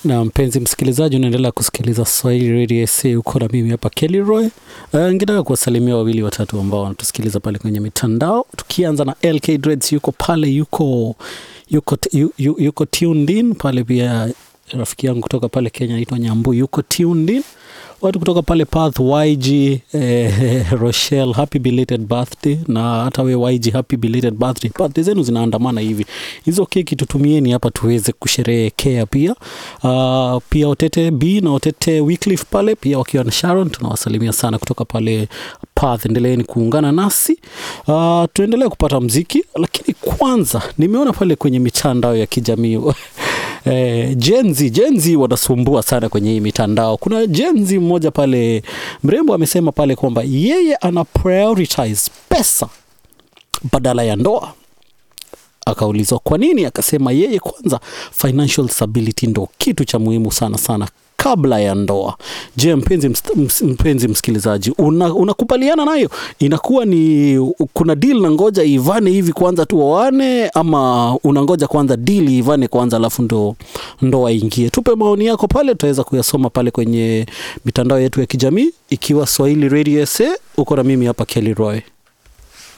na mpenzi msikilizaji unaendelea kusikiliza swahili radio sa uko na mimi hapa kelroy uh, ngetaka kuwasalimia wawili watatu ambao wanatusikiliza pale kwenye mitandao tukianza na lk dreads yuko pale yuko yuko, yu, yu, yuko tuned in pale pia rafiki yangu kutoka pale kenya anaitwa nyambu yuko tuned in watu kutoka pale path yg eh, rochelle happy belated birthday na hata we yg happy belated birthday birthday zenu zinaandamana hivi hizo keki tutumieni hapa tuweze kusherehekea pia uh, pia otete b na otete wycliffe pale pia wakiwa na sharon tunawasalimia sana kutoka pale path endeleeni kuungana nasi uh, tuendelee kupata mziki lakini kwanza nimeona pale kwenye mitandao ya kijamii Eh, jenzi jenzi wanasumbua sana kwenye hii mitandao kuna jenzi mmoja pale mrembo amesema pale kwamba yeye ana prioritize pesa badala ya ndoa akaulizwa kwa nini akasema yeye kwanza financial stability ndo kitu cha muhimu sana sana kabla ya ndoa je mpenzi, ms, mpenzi msikilizaji unakubaliana una nayo inakuwa ni kuna deal na ngoja ivane hivi kwanza tu waane ama unangoja kwanza deal ivane kwanza alafu ndo ndoa ingie tupe maoni yako pale tutaweza kuyasoma pale kwenye mitandao yetu ya kijamii ikiwa swahili radio sa uko na mimi hapa kelly roy